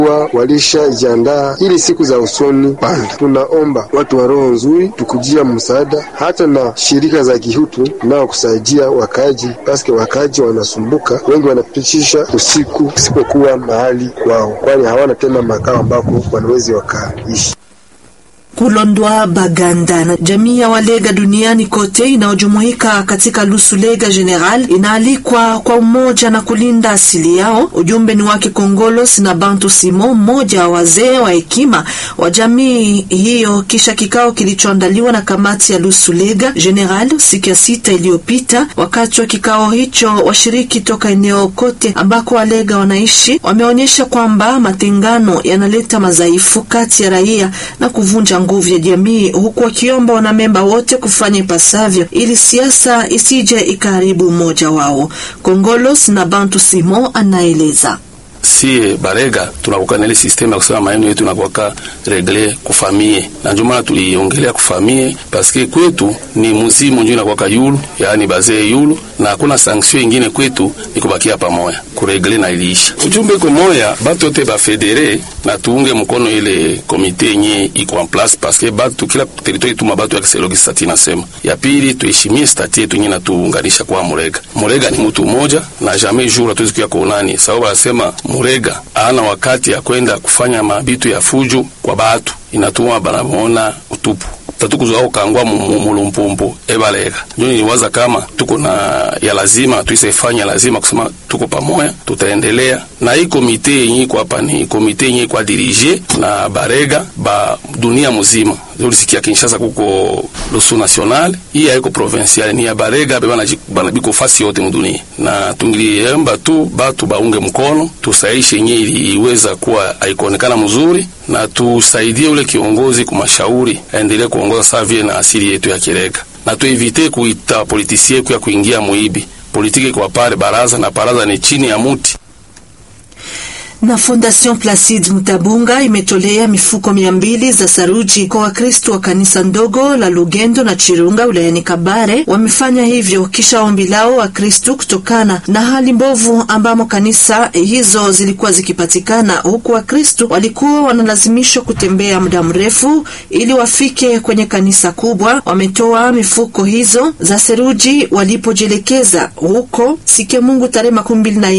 wa walishajiandaa ili siku za usoni panda. Tunaomba watu wa roho nzuri tukujia msaada, hata na shirika za kihutu nao kusaidia wakaji, paske wakaji wanasumbuka, wengi wanapitisha usiku isipokuwa mahali kwao, kwani hawana tena makao ambako wanawezi wakaishi. Kulondwa Baganda na jamii ya Walega duniani kote inayojumuika katika Lusulega General inaalikwa kwa umoja na kulinda asili yao. Ujumbe ni wake Kongolos na Bantu Simo, mmoja wa wazee wa hekima wa jamii hiyo, kisha kikao kilichoandaliwa na kamati ya Lusulega General siku ya sita iliyopita. Wakati wa kikao hicho, washiriki toka eneo kote ambako Walega wanaishi wameonyesha kwamba matengano yanaleta madhaifu kati ya raia na kuvunja nguvu ya jamii huku wakiomba wanamemba wote kufanya ipasavyo ili siasa isije ikaharibu umoja wao. Kongolos na Bantu Simo anaeleza. Sie barega tunakuwa na ile system ya kusema maneno yetu nakuwa regle kufamie, na ndio maana tuliongelea kufamie paske kwetu ni muzimu ndio inakuwa yulu, yaani bazee yulu, na hakuna sanction ingine kwetu ni kubakia pamoja kuregle na iliisha. Ujumbe kwa moya batu yote ba federe na tuunge mkono ile komite yenye iko en place paske batu kila territoire tuma batu ya kiselogi stati nasema. Ya pili tuheshimie stati yetu yenye natuunganisha kwa Murega. Murega ni mtu mmoja na jamais jour hatuwezi kuya kuonani sababu anasema Murega ana wakati ya kwenda kufanya mabitu ya fujo kwa batu, inatuma banamuona utupu tatukuzwao kangwa mulumpumpu ebalega njo niliwaza kama tuko na ya lazima tuisefanya lazima kusema tuko pamoja, tutaendelea na hii komite yenye iko hapa. Ni komite yenye kwa dirige na barega ba dunia muzima. Ulisikia Kinshasa kuko losu national, hii haiko provincial, ni ya barega bana bana biko fasi yote mudunia, na tungiliemba tu batu baunge mkono tusaishe yenye iliweza kuwa haikuonekana mzuri, na tusaidie ule kiongozi kumashauri aendelee kuongoza saa vile na asili yetu ya Kirega, na tuevite kuita politisie kuya kuingia muibi politiki kwa pale baraza na baraza ni chini ya muti na Fondation Placide Mutabunga imetolea mifuko mia mbili za saruji kwa Wakristo wa kanisa ndogo la Lugendo na Chirunga wilayani Kabare. Wamefanya hivyo kisha ombi lao Wakristo kutokana na hali mbovu ambamo kanisa hizo zilikuwa zikipatikana, huku Wakristo walikuwa wanalazimishwa kutembea muda mrefu ili wafike kwenye kanisa kubwa. Wametoa mifuko hizo za saruji walipojielekeza huko Sike Mungu tarehe makumi mbili na